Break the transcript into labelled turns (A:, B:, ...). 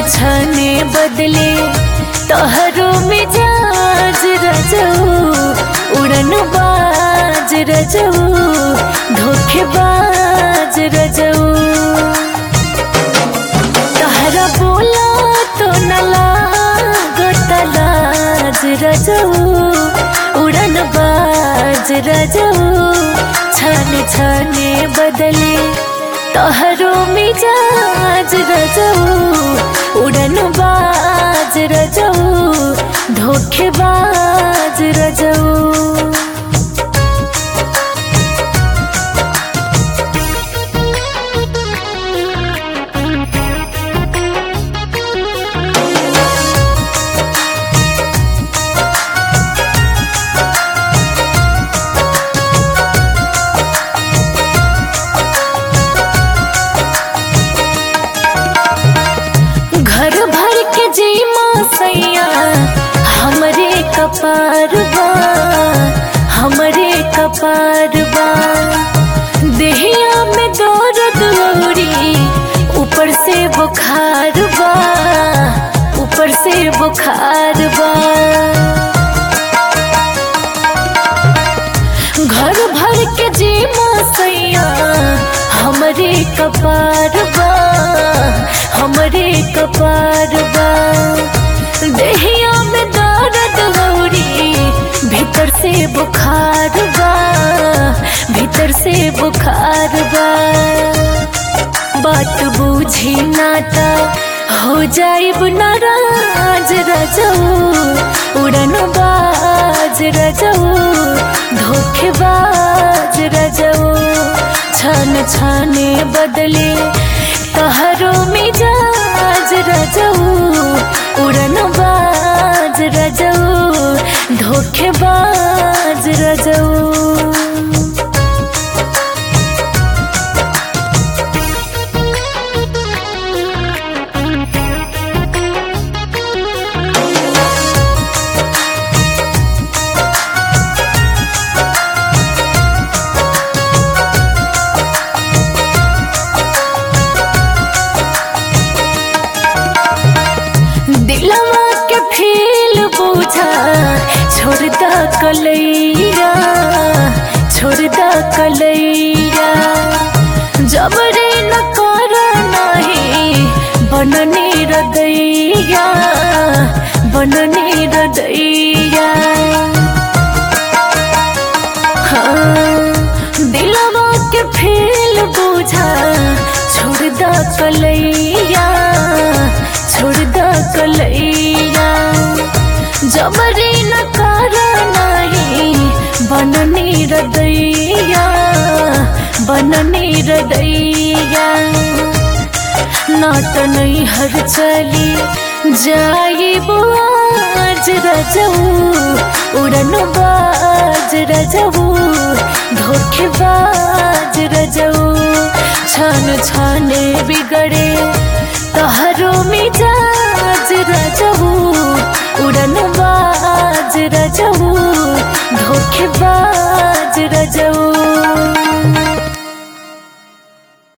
A: छने बदले तोहरो मिजाज रजऊ उड़न बाज रजऊ धोखेबाज रजऊ तहरा बोला तो न लागत लाज रजऊ उड़न बाज रजऊ छन छने बदले तोहरो मिजाज रजऊ उड़न बाज रजऊ धोखेबाज रजऊ घर भर के जीमा सैया हमरे कपार बा हमरे कपार बा देहिया में दर्द औरी ऊपर से बुखार बा ऊपर से बुखार बा घर भर के जीमा सैया हमरे कपार बा हमरे कपार बा देहिया में दर्द गौरी भीतर से बुखार बा भीतर से बुखार बा बात बूझी नाता हो जाइब नाराज रजऊ उड़न बाज रजऊ धोखेबाज रजऊ छन छाने बदले तहरो मिजाज रजऊ उड़न बाज रजऊ धोखेबाज रजऊ दिलवा के फील बुझा छोड़ द कलैया छोड़ द कलैया जबरे न कर नाही बनने रदैया बनने रदैया हाँ, दिलवा के फील बुझा छोड़ द कलैया छोड़ द कलैया जबरी न कर नाही बननी रदैया बननी रदैया नाट नहीं हर चली जाई बाज रजऊ उड़न बाज रजऊ धोखेबाज रजऊ छान छाने बिगड़े तहरो मिजाज रजऊ उड़न बाज रजऊ धोखेबाज रजऊ